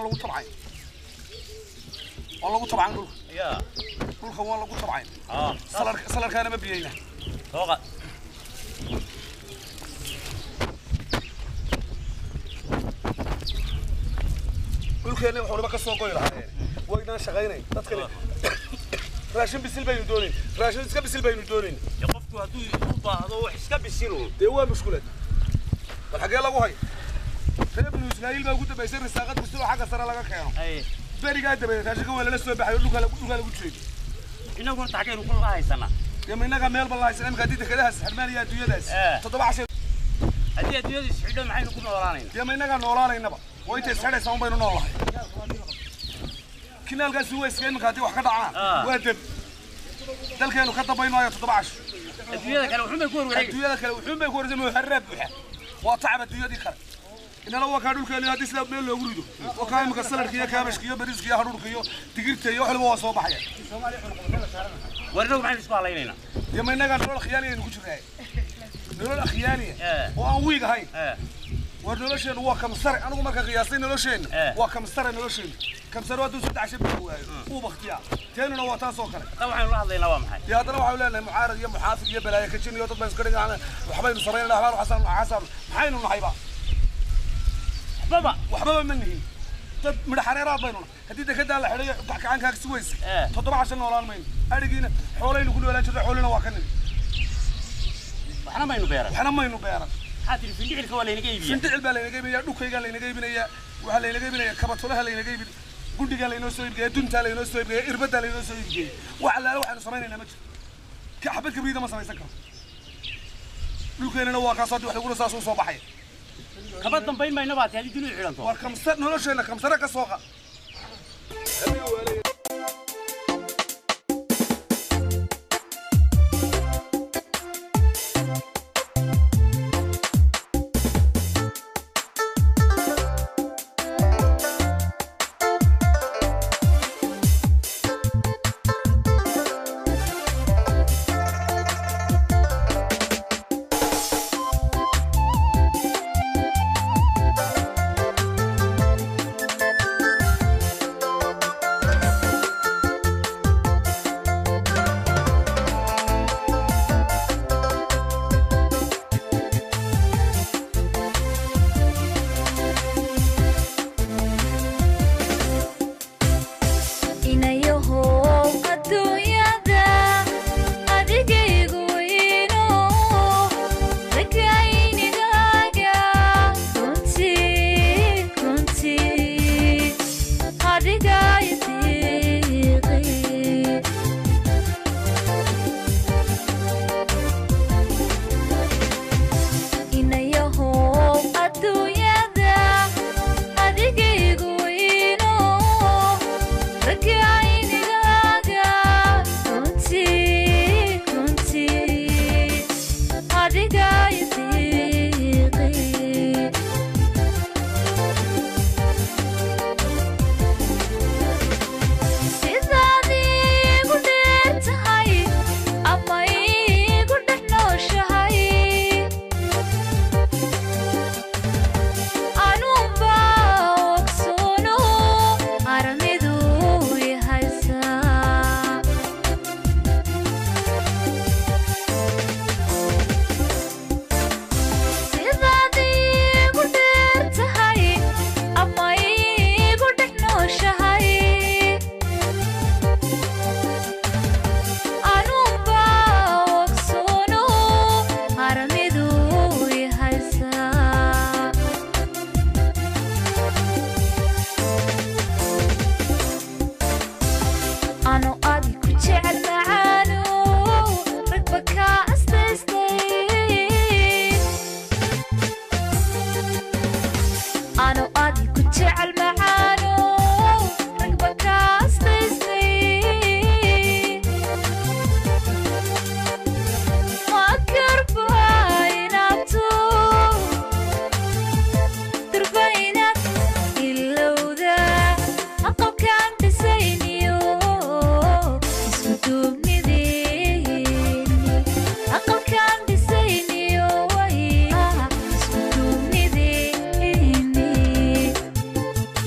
lagu tabcay waa lagu tabcan dhulka ya dhulka waa lagu tabcay aa salar salarkaana ma biyeyna tooqa dhulkeenna wax waliba ka soo goy lahaayeen waynaan shaqaynayn dadkani raashin bisil baynu doonayn raashin iska bisil baynu doonayn dee qofku hadduu u baahdo wax iska bisiluun dee waa mushkulad bal xaggee lagu hay reer binu israa'iil baa ugu dambaysay risaaqad bisil oo xagga sare laga keeno ay berigaa dabadeed raashinka waa lala soo baxay oo dhulkaa lagu dhulkaa lagu jeedo inaguna taxgeenu ku lahaysana dee ma innaga meel balla haysan imika haddii dekedahas xirmaan iyo adduunyadaas Eh. toddoba cashay haddii adduunyada isxidho maxaynu ku noolaanaynaa dee ma innagaa noolaanaynaba waa intay isxidhaysaa un baynu nool lahay kinaalkaasi waa iska iminka haddii wax ka dhacaan Ah. waa deb dalkeenu ka dambaynaayo toddoba casho adduunyada kale wuxuun bay ku warwareegi adduunyada kale wuxuun bay ku wareegsan muharraa buuxa waa tacab adduunyadii kale inana waa kaa dhulkeenu haddii sidaa meel loogu rido waa kaa imika saladka iyo kaabashka iyo bariiska iyo hadhuurka iyo digirta iyo wax waliba waa soo baxaya war inagu maxaynu isku halaynaynaa dee ma innagaa nolol khiyaaliya ku jirnaa nolol akhyaaliya Eh. oo aan wiig ahayn ee war nolosheennu waa kamsare anigu marka qiyaastay nolosheenna Eh. waa kamsare nolosheennu kamsare hadduu saddex shan bil waayo uu baktiyaa teenuna waa taas oo kale hadda waxaynu la hadlaynaa waa maxay dee haddana waxaynu leenahay mucaarad iyo muxaafid iyo balaayo kajin iyo dad baan iska dhigana waxbaynu samaynana waxbaan xasaan xasaan maxaynu nahayba waxbaba waxbaba ma nihin dad midhaxareeraad baynu nahay haddii dekedaan la xidhayo gacankaag si weyse Eh. toddoba cashan noolaan mayno adhigiina xoolaynu ku noolaan jirta xoolina waa ka nimi waxna maynu beeran waxna maynu beeran maxaa tihi findhicilka waa laynaga iibiya findhicil baa laynaga iibinaya dhukaygaa laynaga iibinaya waxaa laynaga iibinaya kabatulaha laynaga iibin gudhigaa laynoo soo iibgeeya duntaa laynoo soo iibgeeya irbaddaa laynoo soo iibgeeya wax allaale waxaanu samaynaynaa ma jiro ka xabad kabriida ma samaysan karo dhulkeenana waa kaas haddii wax laguna saas u soo baxaya kaba dambayn mayna baati haddii dunidu xidhanto war kamsa nolosheenna kamsare ka soo qa inayahow adduunyada adigaygu weyno rakaynigaaga runtii runtii adigay diiqi inayahow adduunyada adigaygu weyno rakaynigaaga runtii runtii adigay diiqi sidaad iigu dheer tahay ama iigu dhex nooshahay anuunba ogsoono aramidu ihaysaa sidaad iigu dheer tahay ama iigu dhex nooshahay anuunba ogsoono aramidu ihaysaa ano adi ku jecel macaano ragba kaa astaystay ano adi ku jecel macaano ragba kaa astaystay ma karba inaabto durbaynaad ilowda aqalkaan dhisayniyo isku duubnideeni aqalkaan dhisayniyo way isku duubnideeni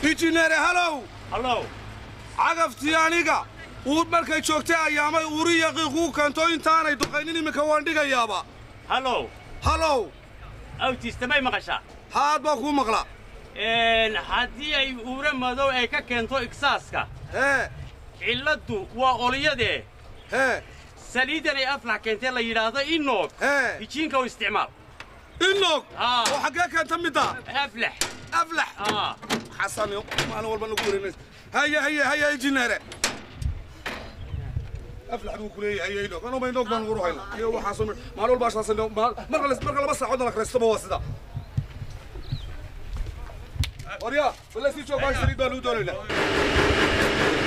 injineere halow hallow cagaftii aniga uu markay joogtay ayaamay uuri yaqiiquu keento intaanay duqaynin iminka waan dhigayaaba hallow halow awtiista may maqashaa haad baa kuu maqla haddii ay uura madow ay ka keento igsaaska hee cilladdu waa olyadee hee saliidan ay aflax keentee la yidhaahdo inoog hee hijiinka u isticmaal inog Aa. oo xaggee keenta midda aflax aflax aa xasan maalin walba nagu wareynaysa haye haye haye injineere aflax buu ku leeyahay haye inog anuma inog baan ugu hayna iyo waxaasoo mi- maalin walba ashaasan marka la- marka laba saacoodna la karaystaba waa sida waryaa wala sii joog baa saliid baan u doonaynaa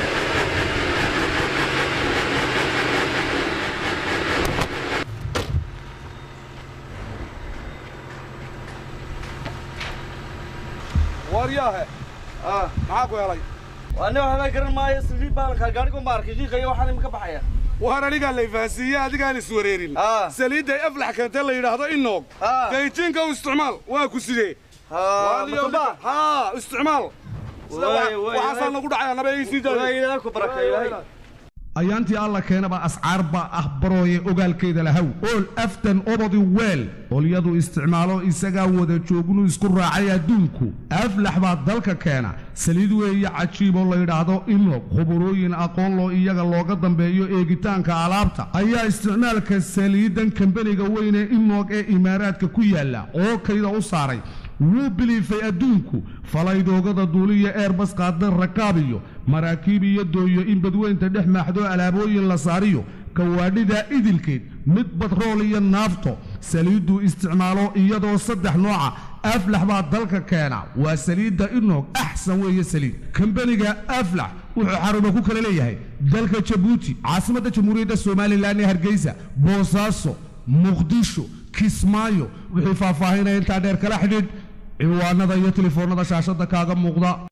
waryaahe maxaa ku helay waana waxba garan maayo saliid baan ka gaarigu maarkay shiiqaya waxaan imika baxaya waan anigaa la ifahansiiye adigaan iswareerin Ah. saliidday aflax keentee la yidhaahdo inoog Ah. dayjiinka u isticmaal waa ku sidee haa mataba haa isticmaal Sida Waay, waxa- waay, waxaasaa waay. nagu dhacaya naba ii sii waa daaya ilaahay ku barakay ilaahay ayaantii alla keenaba ascaarba ah barooye ogaalkeeda lahaw ool aftan obodi weel olyadu isticmaalo isagaa wada joognu isku raacay adduunku aflax baa dalka keena saliid weeye cajiiboo layidhaahdo inog khuburooyin aqoon loo iyaga looga dambeeyo eegitaanka alaabta ayaa isticmaalka saliidan kambaniga weyne inog ee imaaraadka ku yaalla oo kayda u saaray wuu biliifay adduunku falaydoogada duuliya eerbas qaadan rakaab iyo maraakiib iyo dooyo in badweynta dhex maaxdo alaabooyin la saariyo kawaadhida idilkeed mid batrool iyo naafto saliidduu isticmaalo iyadoo saddex nooca aflax baa dalka keena waa saliidda inog axsan weeye saliid kambaniga aflax wuxuu xarumo ku kala leeyahay dalka jabuuti caasimadda jamhuuriyadda somalilan ee hargeysa boosaaso muqdisho kismaayo wixii faahfaahinaya intaa dheer kala xidhiidh ciwaanada iyo telefoonnada shaashadda kaaga muuqda